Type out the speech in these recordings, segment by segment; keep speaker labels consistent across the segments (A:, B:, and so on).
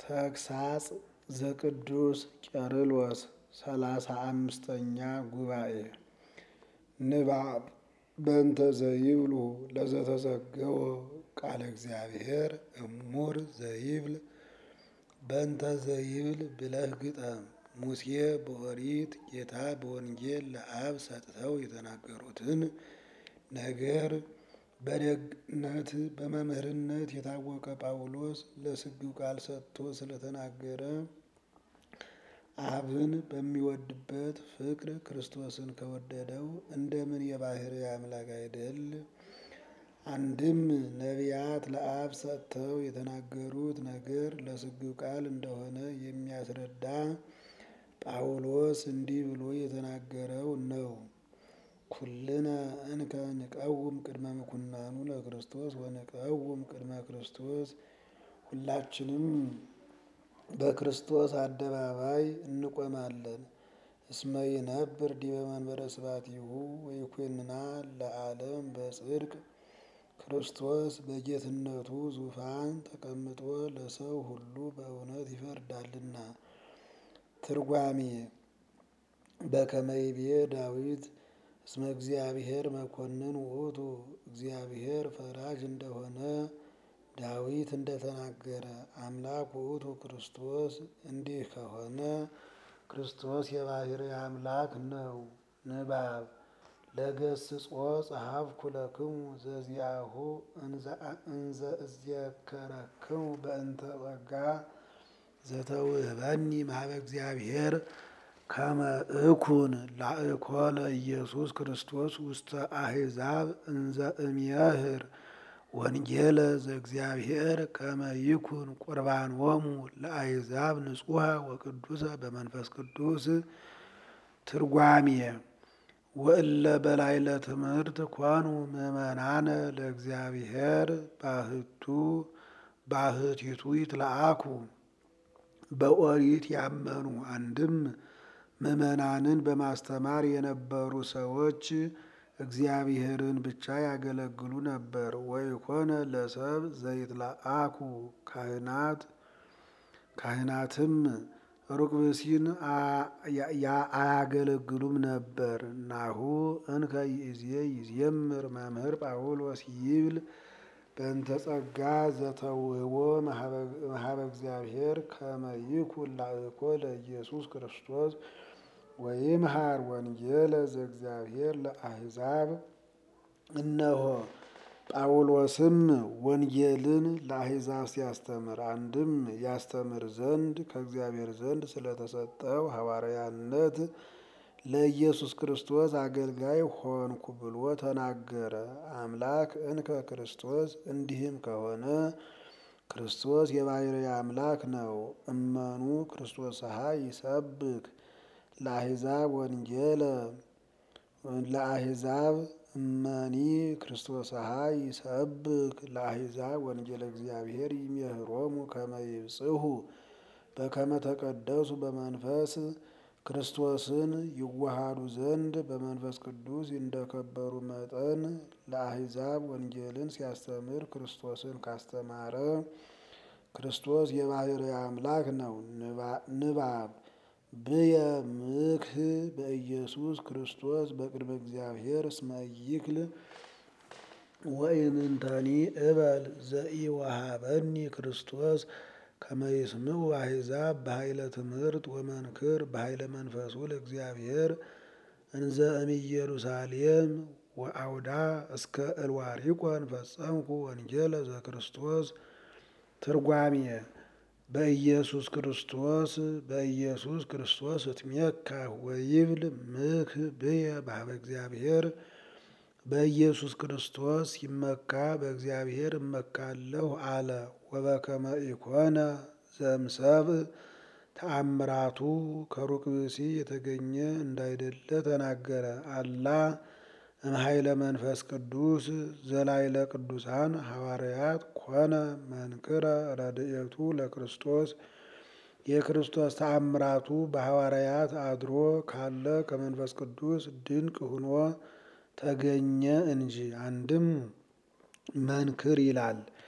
A: ተግሳጽ ዘቅዱስ ቄርሎስ ሰላሳ አምስተኛ ጉባኤ ንባብ በእንተ ዘይብሉ ለዘተዘገወ ቃለ እግዚአብሔር እሙር ዘይብል በእንተ ዘይብል ብለህ ግጠም። ሙሴ በኦሪት ጌታ በወንጌል ለአብ ሰጥተው የተናገሩትን ነገር በደግነት በመምህርነት የታወቀ ጳውሎስ ለስጊው ቃል ሰጥቶ ስለተናገረ አብን በሚወድበት ፍቅር ክርስቶስን ከወደደው እንደምን የባሕርይ አምላክ አይደል? አንድም ነቢያት ለአብ ሰጥተው የተናገሩት ነገር ለስጊው ቃል እንደሆነ የሚያስረዳ ጳውሎስ እንዲህ ብሎ የተናገረው ነው። ኩልነ እንከ ንቀውም ቅድመ ምኩናኑ ለክርስቶስ ወንቀውም ቅድመ ክርስቶስ ሁላችንም በክርስቶስ አደባባይ እንቆማለን። እስመ ይነብር ዲበ መንበረ ስብሐቲሁ ወይኮንና ለዓለም በጽድቅ ክርስቶስ በጌትነቱ ዙፋን ተቀምጦ ለሰው ሁሉ በእውነት ይፈርዳልና። ትርጓሜ በከመ ይቤ ዳዊት እስመ እግዚአብሔር መኮንን ውእቱ እግዚአብሔር ፈራጅ እንደሆነ ዳዊት እንደተናገረ አምላክ ውእቱ ክርስቶስ እንዲህ ከሆነ ክርስቶስ የባሕርይ አምላክ ነው። ንባብ ለገስጾ ጸሐፍኩ ለክሙ ዘዚአሁ እንዘ እዜከረክሙ በእንተ ጸጋ ዘተውህበኒ ማኅበ እግዚአብሔር ከመ እኩን ላእኮ ለኢየሱስ ክርስቶስ ውስተ አሕዛብ እንዘ እምየምህር ወንጌለ ዘእግዚአብሔር ከመ ይኩን ቁርባኖሙ ለአሕዛብ ንጹሐ ወቅዱሰ በመንፈስ ቅዱስ። ትርጓሜ ወእለ በላዕለ ትምህርት ኮኑ ምእመናነ ለእግዚአብሔር ባህቱ ባህቲቱ ይትለአኩ በኦሪት ያመኑ አንድም ምእመናንን በማስተማር የነበሩ ሰዎች እግዚአብሔርን ብቻ ያገለግሉ ነበር። ወይኮነ ለሰብ ዘይትለአኩ ካህናት ካህናትም ሩቅ ብእሲን አያገለግሉም ነበር። ናሁ እንከ ይእዜ ይዜምር መምህር ጳውሎስ ይብል በእንተ ጸጋ ዘተውህቦ መሀበ እግዚአብሔር ከመ ይኩን ላእኮ ለኢየሱስ ክርስቶስ ወይምሃር ወንጌለ ዘእግዚአብሔር ለአሕዛብ። እነሆ ጳውሎስም ወንጌልን ለአሕዛብ ሲያስተምር አንድም ያስተምር ዘንድ ከእግዚአብሔር ዘንድ ስለተሰጠው ሐዋርያነት ለኢየሱስ ክርስቶስ አገልጋይ ሆንኩ ብሎ ተናገረ። አምላክ እንከ ክርስቶስ እንዲህም ከሆነ ክርስቶስ የባሕርይ አምላክ ነው። እመኑ ክርስቶስሃ ይሰብክ ለአሕዛብ ወንጌለ ለአሕዛብ እመኒ ክርስቶስሃ ይሰብክ ለአሕዛብ ወንጌለ እግዚአብሔር ይሜህሮሙ ከመ ይብጽሑ በከመ ተቀደሱ በመንፈስ ክርስቶስን ይዋሃዱ ዘንድ በመንፈስ ቅዱስ እንደከበሩ መጠን ለአሕዛብ ወንጌልን ሲያስተምር ክርስቶስን ካስተማረ ክርስቶስ የባሕርይ አምላክ ነው። ንባብ ብየ ምክህ በኢየሱስ ክርስቶስ በቅድመ እግዚአብሔር እስመ ይክል ወኢምንተኒ እበል ዘኢወሃበኒ ክርስቶስ ከመ ይስምዑ አሕዛብ በኃይለ ትምህርት ወመንክር በኃይለ መንፈሱ ለእግዚአብሔር እንዘ እምኢየሩሳሌም ወአውዳ እስከ እልዋሪቆን ፈጸምኩ ወንጌለ ዘክርስቶስ። ትርጓሜ በኢየሱስ ክርስቶስ በኢየሱስ ክርስቶስ እትሜካህ ወይብል ምክ ብየ በኀበ እግዚአብሔር በኢየሱስ ክርስቶስ ሲመካ በእግዚአብሔር እመካለሁ አለ። ወበከመ ኢኮነ ዘእምሰብእ ተአምራቱ ከሩቅ ብእሲ የተገኘ እንዳይደለ ተናገረ። አላ እምኃይለ መንፈስ ቅዱስ ዘላይለ ቅዱሳን ሐዋርያት ኮነ መንክረ ረድኤቱ ለክርስቶስ የክርስቶስ ተአምራቱ በሐዋርያት አድሮ ካለ ከመንፈስ ቅዱስ ድንቅ ሆኖ ተገኘ እንጂ። አንድም መንክር ይላል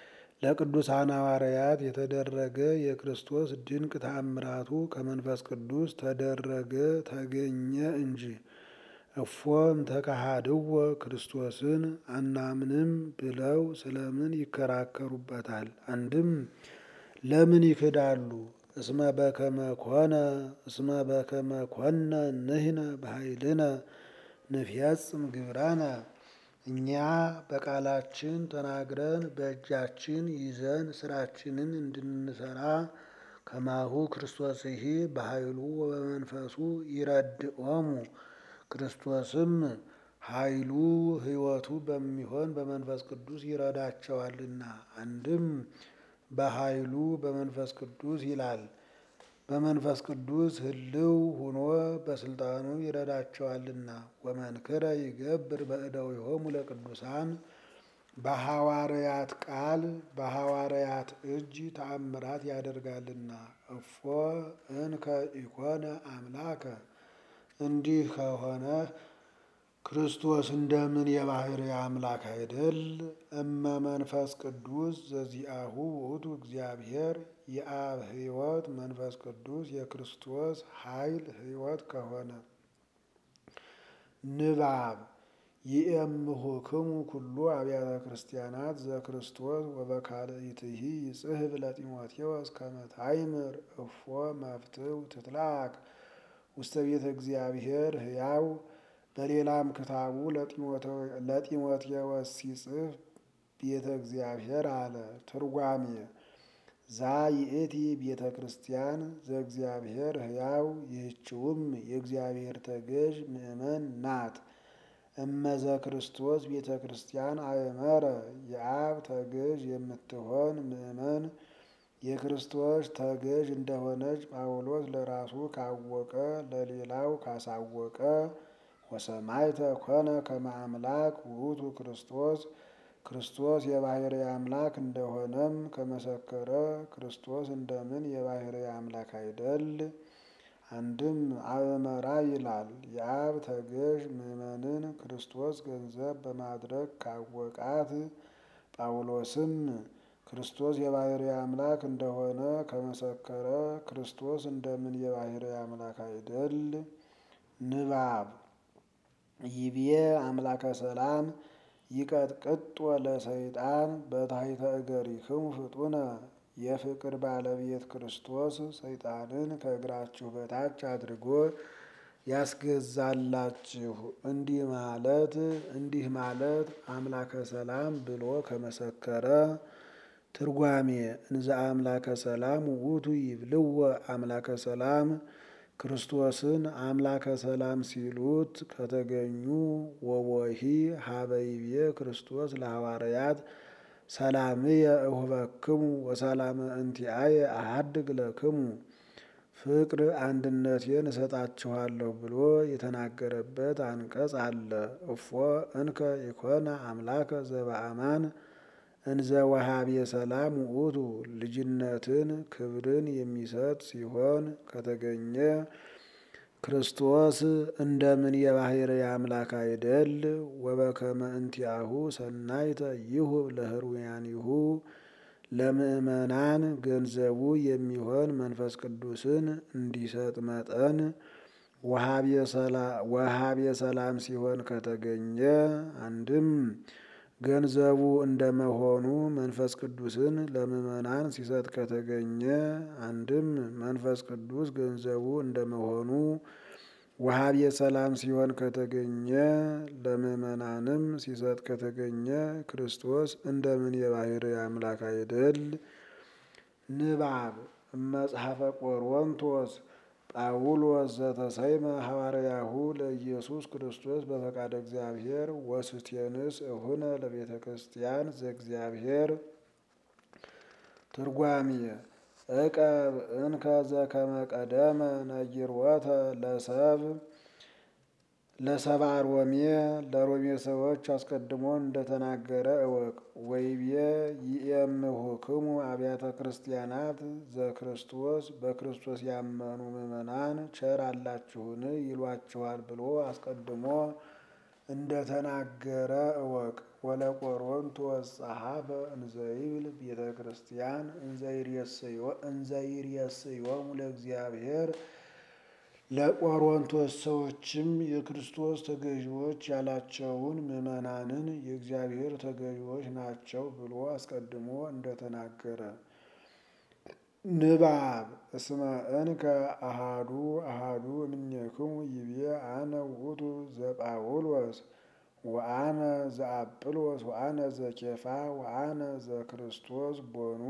A: ለቅዱሳን ሐዋርያት የተደረገ የክርስቶስ ድንቅ ተአምራቱ ከመንፈስ ቅዱስ ተደረገ ተገኘ እንጂ። እፎም ተካሃድዎ ክርስቶስን አናምንም ብለው ስለምን ይከራከሩበታል? አንድም ለምን ይክዳሉ? እስመ በከመ ኮነ እስመ በከመ ኮነ ንሕነ በኃይልነ ንፍየጽም ግብራነ እኛ በቃላችን ተናግረን በእጃችን ይዘን ስራችንን እንድንሰራ ከማሁ ክርስቶስሂ በኃይሉ ወበመንፈሱ ይረድኦሙ ክርስቶስም ኃይሉ ሕይወቱ በሚሆን በመንፈስ ቅዱስ ይረዳቸዋልና። አንድም በኃይሉ በመንፈስ ቅዱስ ይላል። በመንፈስ ቅዱስ ህልው ሆኖ በስልጣኑ ይረዳቸዋልና። ወመንክረ ይገብር በእደዊሆሙ ለቅዱሳን በሐዋርያት ቃል በሐዋርያት እጅ ተአምራት ያደርጋልና። እፎ እንከ ኢኮነ አምላከ እንዲህ ከሆነ ክርስቶስ እንደምን የባህሪ አምላክ አይደል? እመ መንፈስ ቅዱስ ዘዚአሁ ውእቱ እግዚአብሔር የአብ ሕይወት መንፈስ ቅዱስ የክርስቶስ ኃይል ሕይወት ከሆነ ንባብ ይእምሁክሙ ኩሉ አብያተ ክርስቲያናት ዘክርስቶስ ወበካልእትሂ ይጽሕፍ ለጢሞቴዎስ ከመ ታይምር እፎ መፍትው ትትላክ ውስተ ቤተ እግዚአብሔር ሕያው በሌላም ክታቡ ለጢሞቴዎስ ሲጽፍ ቤተ እግዚአብሔር አለ። ትርጓሜ ዛ ይእቲ ቤተ ክርስቲያን ዘእግዚአብሔር ሕያው ይህችውም የእግዚአብሔር ተገዥ ምእመን ናት። እመዘ ክርስቶስ ቤተ ክርስቲያን አእመረ የአብ ተገዥ የምትሆን ምእመን የክርስቶስ ተገዥ እንደሆነች ጳውሎስ ለራሱ ካወቀ ለሌላው ካሳወቀ ወሰማይተ ኮነ ከመ አምላክ ውእቱ ክርስቶስ ክርስቶስ የባህሪ አምላክ እንደሆነም ከመሰከረ ክርስቶስ እንደምን የባህሪ አምላክ አይደል? አንድም አእመራ ይላል። የአብ ተገዥ ምእመንን ክርስቶስ ገንዘብ በማድረግ ካወቃት ጳውሎስም ክርስቶስ የባህሪ አምላክ እንደሆነ ከመሰከረ ክርስቶስ እንደምን የባህሪ አምላክ አይደል? ንባብ ይቤ አምላከ ሰላም ይቀጥቅጦ ለሰይጣን በታሕተ እገሪክሙ ፍጡነ የፍቅር ባለቤት ክርስቶስ ሰይጣንን ከእግራችሁ በታች አድርጎ ያስገዛላችሁ። እንዲህ ማለት እንዲህ ማለት አምላከ ሰላም ብሎ ከመሰከረ ትርጓሜ እንዘ አምላከ ሰላም ውእቱ ይብልዎ አምላከ ሰላም ክርስቶስን አምላከ ሰላም ሲሉት ከተገኙ ወቦሂ ሀበይቤ ክርስቶስ ለሐዋርያት ሰላምየ እሁበክሙ ወሰላመ እንቲአየ አሐድግ ለክሙ ፍቅር አንድነቴን እሰጣችኋለሁ ብሎ የተናገረበት አንቀጽ አለ። እፎ እንከ ኢኮነ አምላከ ዘበአማን እንዘ ወሃቤ ሰላም ውእቱ ልጅነትን ክብርን የሚሰጥ ሲሆን ከተገኘ ክርስቶስ እንደምን የባህሪ አምላክ አይደል? ወበከመ እንቲአሁ ሰናይተ ይሁብ ለህሩያኒሁ ለምእመናን ገንዘቡ የሚሆን መንፈስ ቅዱስን እንዲሰጥ መጠን ወሃቤ ሰላም ሲሆን ከተገኘ አንድም ገንዘቡ እንደመሆኑ መንፈስ ቅዱስን ለምእመናን ሲሰጥ ከተገኘ አንድም መንፈስ ቅዱስ ገንዘቡ እንደመሆኑ ወሃቤ ሰላም ሲሆን ከተገኘ ለምእመናንም ሲሰጥ ከተገኘ ክርስቶስ እንደምን የባህሪ አምላክ አይደል? ንባብ መጽሐፈ ቆሮንቶስ ጳውሎስ ዘተሰይመ ሐዋርያሁ ለኢየሱስ ክርስቶስ በፈቃደ እግዚአብሔር ወስቴንስ እሁነ ለቤተ ክርስቲያን ዘእግዚአብሔር ትርጓሜ እቀብ እንከ ዘከመ ቀደመ ነጊርወተ ለሰብ ለሰብአ ሮሜ ለሮሜ ሰዎች አስቀድሞ እንደተናገረ እወቅ። ወይቤ ይእምሁክሙ አብያተ ክርስቲያናት ዘክርስቶስ በክርስቶስ ያመኑ ምዕመናን ቸር አላችሁን ይሏችኋል ብሎ አስቀድሞ እንደተናገረ እወቅ። ወለቆሮንቶስ ጸሐፈ እንዘይብል ቤተ ክርስቲያን እንዘይሬስዮሙ ለእግዚአብሔር ለቆሮንቶስ ሰዎችም የክርስቶስ ተገዢዎች ያላቸውን ምዕመናንን የእግዚአብሔር ተገዢዎች ናቸው ብሎ አስቀድሞ እንደተናገረ ንባብ እስመ እንከ አሃዱ አሃዱ እምኔክሙ ይቤ አነ ውእቱ ዘጳውሎስ ወአነ ዘአጵሎስ ወአነ ዘኬፋ ወአነ ዘክርስቶስ ቦኑ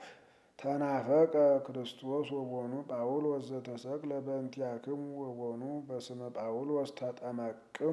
A: ተናፈቀ ክርስቶስ ወቦኑ ጳውሎስ ዘተሰቅለ በእንቲአክሙ ወቦኑ በስመ ጳውሎስ ተጠመቅሙ።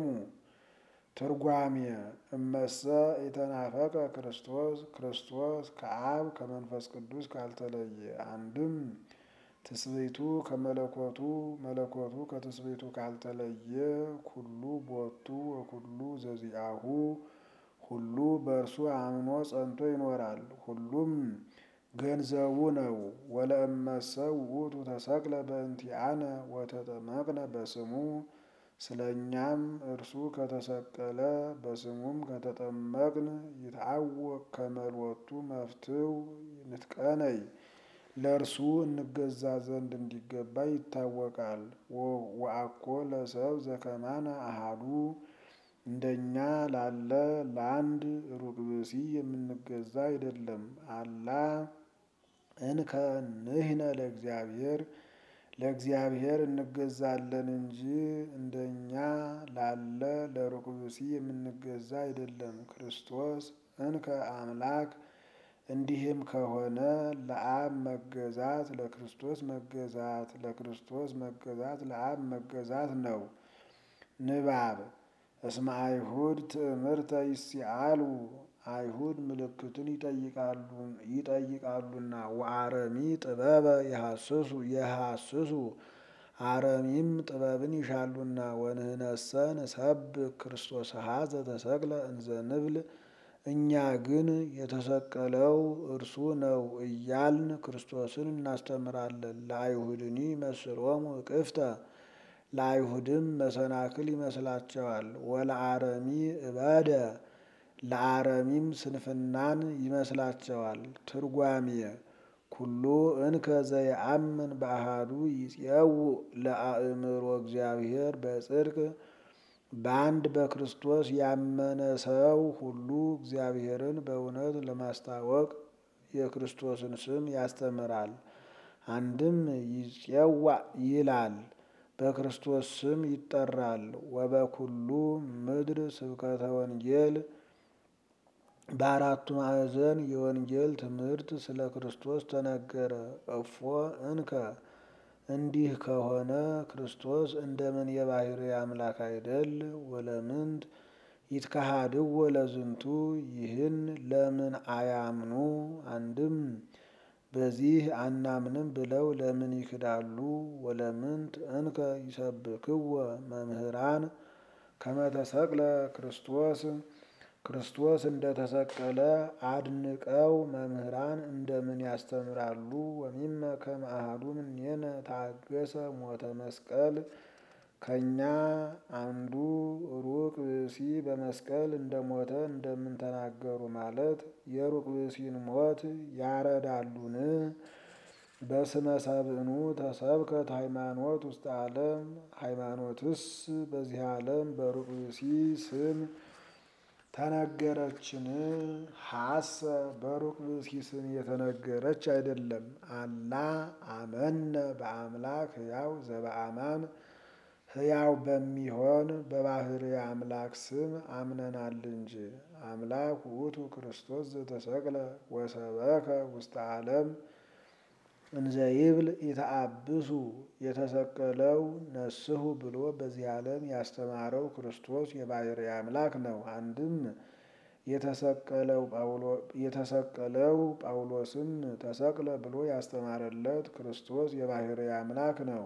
A: ትርጓሜ እመሰ የተናፈቀ ክርስቶስ ክርስቶስ ከአብ ከመንፈስ ቅዱስ ካልተለየ አንድም ትስብእቱ ከመለኮቱ መለኮቱ ከትስብእቱ ካልተለየ ኩሉ ቦቱ ወኩሉ ዘዚአሁ ሁሉ በእርሱ አምኖ ጸንቶ ይኖራል። ሁሉም ገንዘቡ ነው። ወለእመሰ ውእቱ ተሰቅለ በእንቲአነ ወተጠመቅነ በስሙ ስለ እኛም እርሱ ከተሰቀለ በስሙም ከተጠመቅን ይትአወቅ ከመልወቱ መፍትው ንትቀነይ ለእርሱ እንገዛ ዘንድ እንዲገባ ይታወቃል። ወአኮ ለሰብ ዘከማነ አሃዱ እንደኛ ላለ ለአንድ ሩቅ ብእሲ የምንገዛ አይደለም። አላ እንከ ንሕነ ለእግዚአብሔር ለእግዚአብሔር እንገዛለን እንጂ እንደኛ ላለ ለሩቅ ብእሲ የምንገዛ አይደለም። ክርስቶስ እንከ አምላክ እንዲህም ከሆነ ለአብ መገዛት ለክርስቶስ መገዛት ለክርስቶስ መገዛት ለአብ መገዛት ነው። ንባብ እስመ አይሁድ ትእምርተ ይሲአሉ አይሁድ ምልክትን ይጠይቃሉና ወአረሚ ጥበበ የሐስሱ የሐስሱ አረሚም ጥበብን ይሻሉና ወንህነሰ ንሰብክ ክርስቶስ ሀዘ ተሰቅለ እንዘ ንብል እኛ ግን የተሰቀለው እርሱ ነው እያልን ክርስቶስን እናስተምራለን። ለአይሁድኒ መስሎሙ እቅፍተ ለአይሁድም መሰናክል ይመስላቸዋል። ወለአረሚ እበደ ለአረሚም ስንፍናን ይመስላቸዋል። ትርጓሜ ኩሉ እንከ ዘየአምን በአሃዱ ይጼው ለአእምሮ እግዚአብሔር በጽድቅ በአንድ በክርስቶስ ያመነ ሰው ሁሉ እግዚአብሔርን በእውነት ለማስታወቅ የክርስቶስን ስም ያስተምራል። አንድም ይጼዋ ይላል በክርስቶስ ስም ይጠራል። ወበኩሉ ምድር ስብከተ ወንጌል በአራቱ ማዕዘን የወንጌል ትምህርት ስለ ክርስቶስ ተነገረ። እፎ እንከ እንዲህ ከሆነ ክርስቶስ እንደምን የባሕርይ አምላክ አይደል? ወለምንት ይትከሃድዎ ለዝንቱ ይህን ለምን አያምኑ? አንድም በዚህ አናምንም ብለው ለምን ይክዳሉ? ወለምንት እንከ ይሰብክዎ መምህራን ከመ ተሰቅለ ክርስቶስ ክርስቶስ እንደተሰቀለ አድንቀው መምህራን እንደምን ያስተምራሉ? ወሚመ ከመ አሐዱ እምኔነ ታገሰ ሞተ መስቀል ከእኛ አንዱ ሩቅ ብእሲ በመስቀል እንደሞተ እንደምን ተናገሩ ማለት የሩቅ ብእሲን ሞት ያረዳሉን? በስመ ሰብእኑ ተሰብከት ሃይማኖት ውስጥ ዓለም ሃይማኖትስ በዚህ ዓለም በሩቅ ብእሲ ስም ተነገረችን? ሀሰ በሩቅ ብእሲ ስም የተነገረች አይደለም። አላ አመነ በአምላክ ሕያው ዘበአማን ሕያው በሚሆን በባሕርይ አምላክ ስም አምነናል እንጂ። አምላክ ውእቱ ክርስቶስ ዘተሰቅለ ወሰበከ ውስተ ዓለም እንዘይብል ኢተአብሱ የተሰቀለው ነስሑ ብሎ በዚህ ዓለም ያስተማረው ክርስቶስ የባሕርይ አምላክ ነው። አንድም የተሰቀለው ጳውሎስም ተሰቅለ ብሎ ያስተማረለት ክርስቶስ የባሕርይ አምላክ ነው።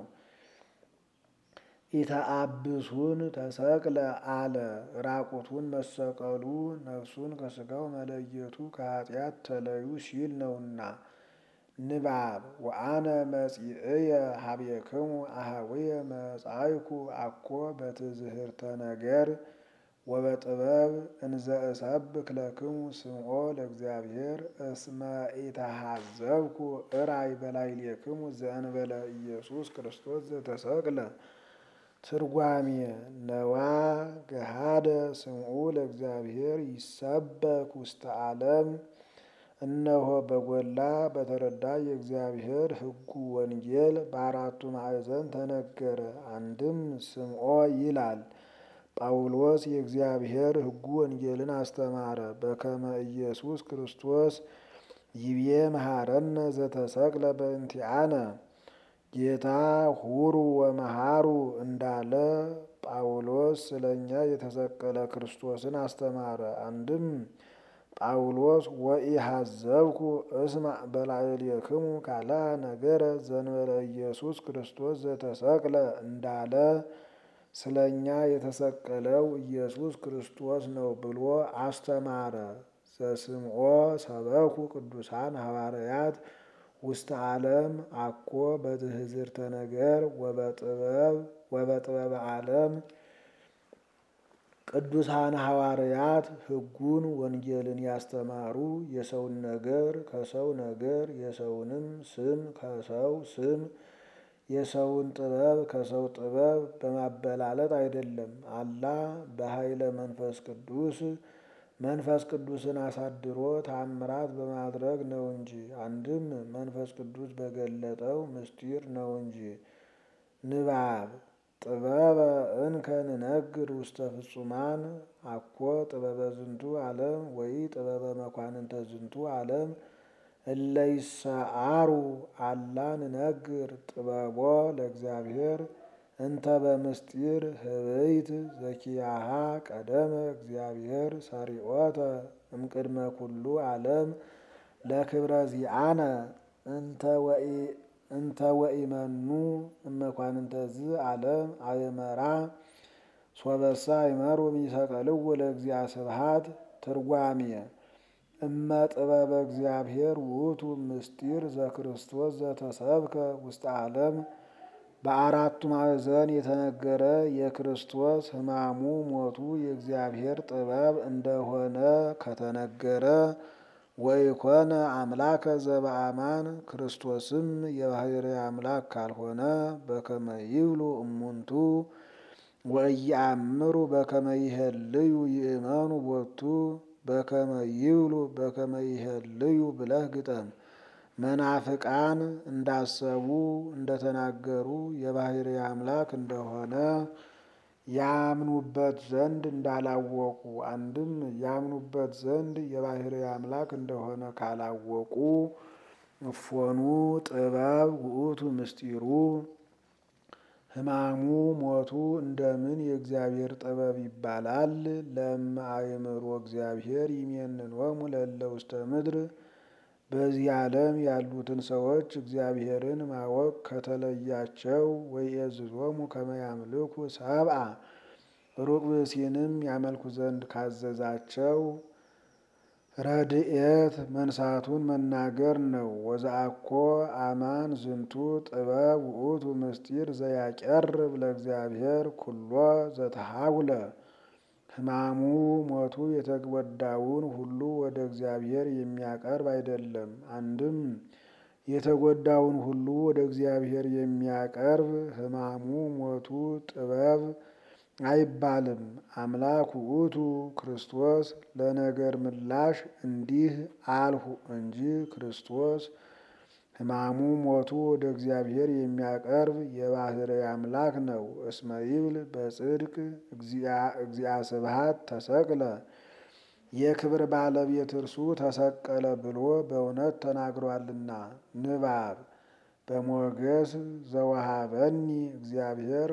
A: ኢተአብሱን ተሰቅለ አለ ራቁቱን መሰቀሉ ነፍሱን ከሥጋው መለየቱ ከኃጢአት ተለዩ ሲል ነውና። ንባብ ወአነ መጺእየ ሀቤክሙ አኀውየ መጻእኩ አኮ በትዝህርተ ነገር ወበጥበብ እንዘ እሰብክ ለክሙ ስምዖ ለእግዚአብሔር እስመ ኢተሃዘብኩ እራይ በላዕሌክሙ ዘእንበለ ኢየሱስ ክርስቶስ ዘተሰቅለ። ትርጓሜ ነዋ ገሃደ ስምዑ ለእግዚአብሔር ይሰበክ ውስተ ዓለም። እነሆ በጎላ በተረዳ የእግዚአብሔር ሕጉ ወንጌል በአራቱ ማዕዘን ተነገረ። አንድም ስምዖ ይላል ጳውሎስ የእግዚአብሔር ሕጉ ወንጌልን አስተማረ። በከመ ኢየሱስ ክርስቶስ ይቤ መሐረነ ዘተሰቅለ በእንቲአነ ጌታ ሁሩ ወመሃሩ እንዳለ ጳውሎስ ስለ እኛ የተሰቀለ ክርስቶስን አስተማረ። አንድም ጳውሎስ ወኢሃዘብኩ እስማዕ በላዕሌክሙ ካልአ ነገረ ዘእንበለ ኢየሱስ ክርስቶስ ዘተሰቅለ እንዳለ ስለ እኛ የተሰቀለው ኢየሱስ ክርስቶስ ነው ብሎ አስተማረ። ዘስምዖ ሰበኩ ቅዱሳን ሐዋርያት ውስተ ዓለም አኮ በትሕዝርተ ነገር ወበጥበበ ዓለም። ቅዱሳን ሐዋርያት ሕጉን ወንጌልን ያስተማሩ የሰውን ነገር ከሰው ነገር የሰውንም ስም ከሰው ስም የሰውን ጥበብ ከሰው ጥበብ በማበላለጥ አይደለም። አላ በኃይለ መንፈስ ቅዱስ መንፈስ ቅዱስን አሳድሮ ታምራት በማድረግ ነው እንጂ። አንድም መንፈስ ቅዱስ በገለጠው ምስጢር ነው እንጂ። ንባብ ጥበበ እንከ ንነግር ውስተ ፍጹማን አኮ ጥበበ ዝንቱ ዓለም ወይ ጥበበ መኳንንተ ዝንቱ ዓለም እለ ይሰዓሩ አላ ንነግር ጥበቦ ለእግዚአብሔር እንተ በምስጢር ህበይት ዘኪያሃ ቀደመ እግዚአብሔር ሰሪዖተ እምቅድመ ኩሉ ዓለም ለክብረ ዚአነ እንተ ወኢመኑ እመኳንንተ ዝ ዓለም አየመራ ሶበሳ አይመሩ ሚሰቀልዎ ለእግዚአ ስብሐት። ትርጓሜ እመ ጥበበ እግዚአብሔር ውእቱ ምስጢር ዘክርስቶስ ዘተሰብከ ውስተ ዓለም በአራቱ ማዕዘን የተነገረ የክርስቶስ ሕማሙ ሞቱ የእግዚአብሔር ጥበብ እንደሆነ ከተነገረ ወኢኮነ አምላከ ዘበአማን ክርስቶስም የባሕርይ አምላክ ካልሆነ በከመ ይብሉ እሙንቱ ወኢየአምሩ በከመ ይሄልዩ ይእመኑ ቦቱ በከመ ይብሉ በከመ ይሄልዩ ብለህ ግጠም። መናፍቃን እንዳሰቡ እንደተናገሩ የባሕርይ አምላክ እንደሆነ ያምኑበት ዘንድ እንዳላወቁ፣ አንድም ያምኑበት ዘንድ የባሕርይ አምላክ እንደሆነ ካላወቁ እፎኑ ጥበብ ውእቱ ምስጢሩ ሕማሙ ሞቱ እንደምን የእግዚአብሔር ጥበብ ይባላል? ለእመ አእምሮ እግዚአብሔር ይሜንኖሙ ለእለ ውስተ ምድር በዚህ ዓለም ያሉትን ሰዎች እግዚአብሔርን ማወቅ ከተለያቸው ወይእዝዞሙ ከመ ያምልኩ ሰብአ ሩቅ ብእሲንም ያመልኩ ዘንድ ካዘዛቸው ረድኤት መንሳቱን መናገር ነው። ወዘአኮ አማን ዝንቱ ጥበብ ውእቱ ምስጢር ዘያቀርብ ለእግዚአብሔር ኩሎ ዘተሃጉለ ሕማሙ ሞቱ የተጎዳውን ሁሉ ወደ እግዚአብሔር የሚያቀርብ አይደለም። አንድም የተጎዳውን ሁሉ ወደ እግዚአብሔር የሚያቀርብ ሕማሙ ሞቱ ጥበብ አይባልም። አምላክ ውእቱ ክርስቶስ ለነገር ምላሽ እንዲህ አልሁ እንጂ ክርስቶስ ሕማሙ ሞቱ ወደ እግዚአብሔር የሚያቀርብ የባሕርይ አምላክ ነው። እስመ ይብል በጽድቅ እግዚአ ስብሐት ተሰቅለ የክብር ባለቤት እርሱ ተሰቀለ ብሎ በእውነት ተናግሯልና። ንባብ በሞገስ ዘወሃበኒ እግዚአብሔር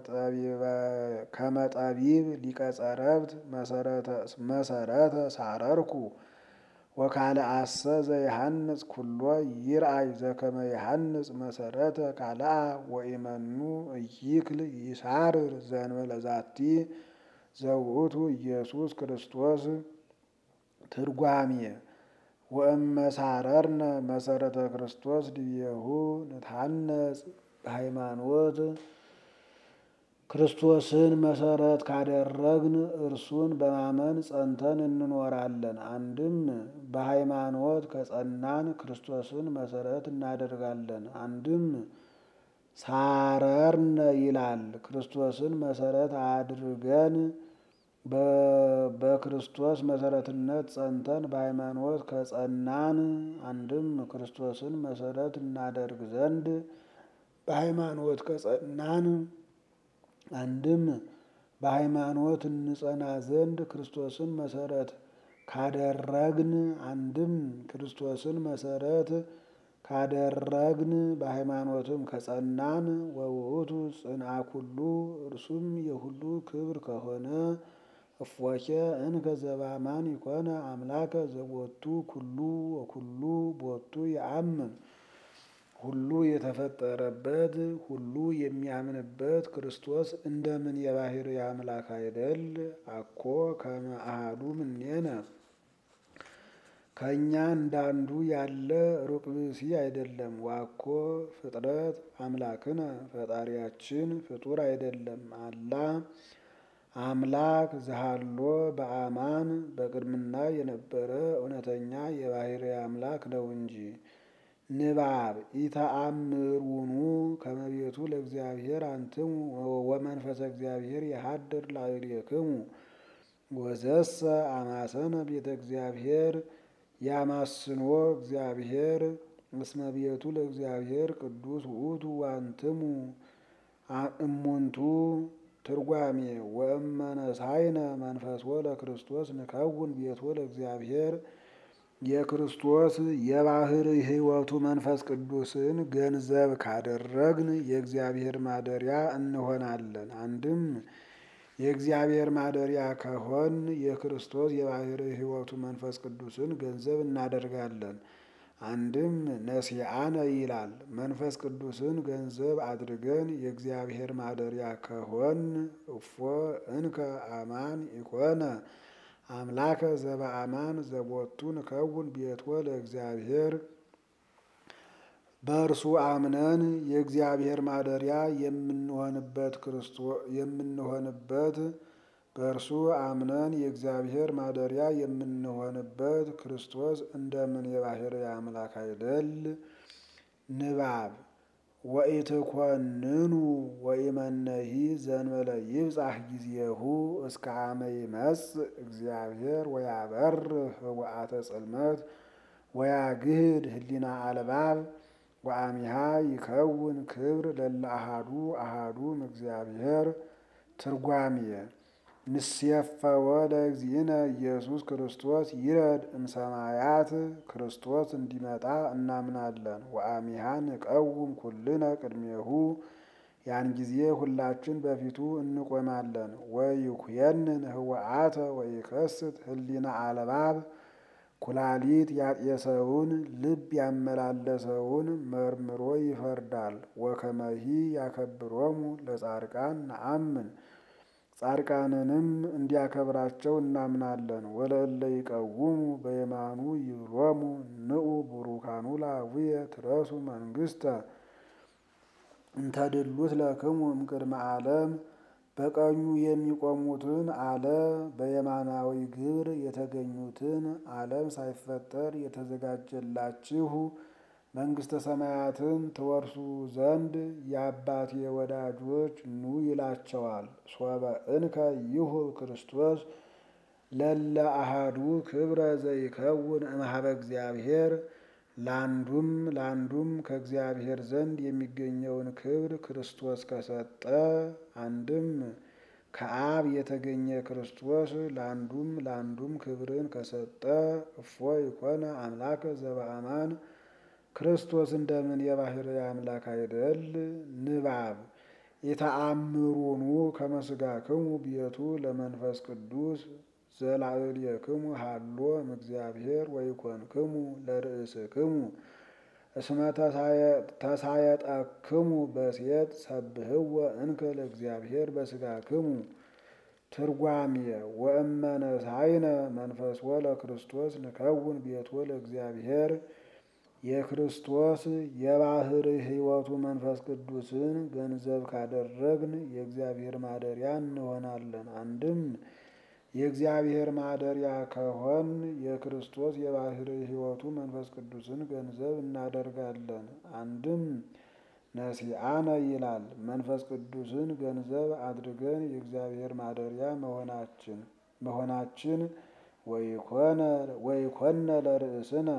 A: ከመጠቢብ ሊቀ ጸረብት መሰረተ ሳረርኩ ወካልአሰ ዘይሃንጽ ኩሎ ይርአይ ዘከመ ይሃንጽ መሰረተ ካልአ ወኢመኑ እይክል ይሳርር ዘእንበለ ዛቲ ዘውእቱ ኢየሱስ ክርስቶስ። ትርጓሜ ወእመሳረርነ መሰረተ ክርስቶስ ድቤሁ ንትሐነጽ በሃይማኖት ክርስቶስን መሰረት ካደረግን እርሱን በማመን ጸንተን እንኖራለን። አንድም በሃይማኖት ከጸናን ክርስቶስን መሰረት እናደርጋለን። አንድም ሳረርነ ይላል ክርስቶስን መሰረት አድርገን በክርስቶስ መሰረትነት ጸንተን በሃይማኖት ከጸናን አንድም ክርስቶስን መሰረት እናደርግ ዘንድ በሃይማኖት ከጸናን አንድም በሃይማኖት እንጸና ዘንድ ክርስቶስን መሰረት ካደረግን አንድም ክርስቶስን መሰረት ካደረግን በሃይማኖትም ከጸናን ወውእቱ ጽንዓ ኩሉ እርሱም የሁሉ ክብር ከሆነ እፎኬ እንከ ዘበአማን ይኮነ አምላከ ዘቦቱ ኩሉ ወኩሉ ቦቱ የአምን ሁሉ የተፈጠረበት ሁሉ የሚያምንበት ክርስቶስ እንደምን የባህርይ አምላክ አይደል? አኮ ከመ አሐዱ እምኔነ ከእኛ እንዳንዱ ያለ ሩቅ ብእሲ አይደለም። ዋኮ ፍጥረት አምላክነ ፈጣሪያችን ፍጡር አይደለም። አላ አምላክ ዘሃሎ በአማን በቅድምና የነበረ እውነተኛ የባህርይ አምላክ ነው እንጂ። ንባብ ኢተአምሩኑ ከመቤቱ ለእግዚአብሔር አንትሙ ወመንፈሰ እግዚአብሔር የሀድር ላዕሌክሙ ወዘሰ አማሰነ ቤተ እግዚአብሔር ያማስኖ እግዚአብሔር እስመ ቤቱ ለእግዚአብሔር ቅዱስ ውእቱ ዋንትሙ እሙንቱ ትርጓሜ ወእመነሳይነ መንፈሶ ለክርስቶስ ንከውን ቤቶ ለእግዚአብሔር የክርስቶስ የባህርይ ሕይወቱ መንፈስ ቅዱስን ገንዘብ ካደረግን የእግዚአብሔር ማደሪያ እንሆናለን። አንድም የእግዚአብሔር ማደሪያ ከሆን የክርስቶስ የባህርይ ሕይወቱ መንፈስ ቅዱስን ገንዘብ እናደርጋለን። አንድም ነሲአነ ይላል መንፈስ ቅዱስን ገንዘብ አድርገን የእግዚአብሔር ማደሪያ ከሆን እፎ እንከ አማን ኢኮነ አምላከ ዘበአማን ዘቦቱ ንከውን ቤቶ ለእግዚአብሔር በእርሱ አምነን የእግዚአብሔር ማደሪያ የምንሆንበት የምንሆንበት በእርሱ አምነን የእግዚአብሔር ማደሪያ የምንሆንበት ክርስቶስ እንደምን የባህርይ አምላክ አይደል? ንባብ ወኢትኮንኑ ወኢመነሂ ዘንበለ ይብጻሕ ጊዜሁ እስከ አመ ይመጽእ እግዚአብሔር ወያበርህ ህቡአተ ጽልመት ወያግህድ ህሊና አልባብ ወአሚሃ ይከውን ክብር ለለ አሃዱ አሃዱም እግዚአብሔር። ትርጓሜየ ንሴፈወ ለእግዚእነ ኢየሱስ ክርስቶስ ይረድ እምሰማያት ክርስቶስ እንዲመጣ እናምናለን። ወአሚሃ ንቀውም ኩልነ ቅድሜሁ ያን ጊዜ ሁላችን በፊቱ እንቆማለን። ወይኩየንን ህወአተ ወይከስት ህሊና አልባብ ኩላሊት ያጤሰውን ልብ ያመላለሰውን መርምሮ ይፈርዳል። ወከመሂ ያከብሮሙ ለጻድቃን ነአምን ጻድቃንንም እንዲያከብራቸው እናምናለን። ወለእለ ይቀውሙ በየማኑ ይብሎሙ ንዑ ቡሩካኑ ለአቡየ ትረሱ መንግስተ እንተድሉት ለክሙ እምቅድመ ዓለም በቀኙ የሚቆሙትን አለ በየማናዊ ግብር የተገኙትን ዓለም ሳይፈጠር የተዘጋጀላችሁ መንግስተ ሰማያትን ትወርሱ ዘንድ የአባቴ ወዳጆች ኑ ይላቸዋል። ሶበ እንከ ይሁብ ክርስቶስ ለለ አሃዱ ክብረ ዘይከውን እምኀበ እግዚአብሔር ለአንዱም ለአንዱም ከእግዚአብሔር ዘንድ የሚገኘውን ክብር ክርስቶስ ከሰጠ አንድም ከአብ የተገኘ ክርስቶስ ለአንዱም ለአንዱም ክብርን ከሰጠ እፎ ይኮነ አምላከ ዘበአማን ክርስቶስ እንደምን የባህርይ አምላክ አይደል? ንባብ የተአምሩኑ ከመስጋክሙ ቤቱ ለመንፈስ ቅዱስ ዘላዕሌክሙ ሃሎ እምእግዚአብሔር ወይኮንክሙ ለርእስክሙ እስመ ተሳየጠክሙ በሴት ሰብህወ እንከ ለእግዚአብሔር በስጋክሙ። ትርጓሜ ወእመነሳይነ መንፈስወ ለክርስቶስ ንከውን ቤቶ ለእግዚአብሔር የክርስቶስ የባህር ሕይወቱ መንፈስ ቅዱስን ገንዘብ ካደረግን የእግዚአብሔር ማደሪያ እንሆናለን። አንድም የእግዚአብሔር ማደሪያ ከሆን የክርስቶስ የባህር ሕይወቱ መንፈስ ቅዱስን ገንዘብ እናደርጋለን። አንድም ነሲአነ ይላል መንፈስ ቅዱስን ገንዘብ አድርገን የእግዚአብሔር ማደሪያ መሆናችን መሆናችን ወይኮነ ለርእስነ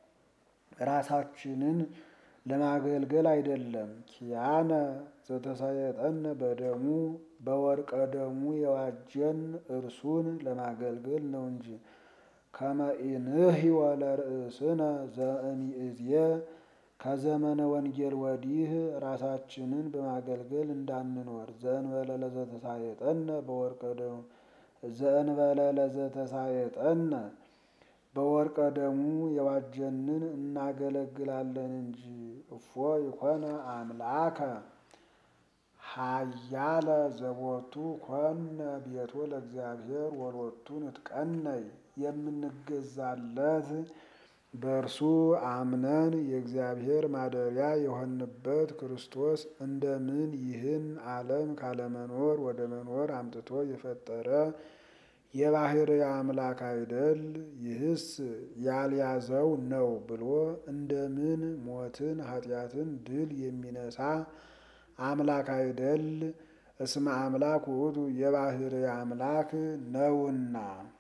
A: ራሳችንን ለማገልገል አይደለም። ኪያነ ዘተሳየጠነ በደሙ በወርቀ ደሙ የዋጀን እርሱን ለማገልገል ነው እንጂ ከመኢንህወ ለርእስነ ዘእምይእዜ ከዘመነ ወንጌል ወዲህ ራሳችንን በማገልገል እንዳንኖር ዘእንበለ ለዘተሳየጠነ በወርቀ ደሙ ዘእንበለ ለዘተሳየጠነ በወርቀ ደሙ የዋጀንን እናገለግላለን እንጂ። እፎ ይኮነ አምላከ ሀያለ ዘቦቱ ኮነ ቤቶ ለእግዚአብሔር ወሎቱ ንትቀነይ የምንገዛለት በእርሱ አምነን የእግዚአብሔር ማደሪያ የሆንበት ክርስቶስ እንደምን ይህን ዓለም ካለመኖር ወደ መኖር አምጥቶ የፈጠረ የባህርይ አምላክ አይደል? ይህስ ያልያዘው ነው ብሎ እንደምን ሞትን ኃጢአትን ድል የሚነሳ አምላክ አይደል? እስመ አምላክ ውእቱ የባህርይ አምላክ ነውና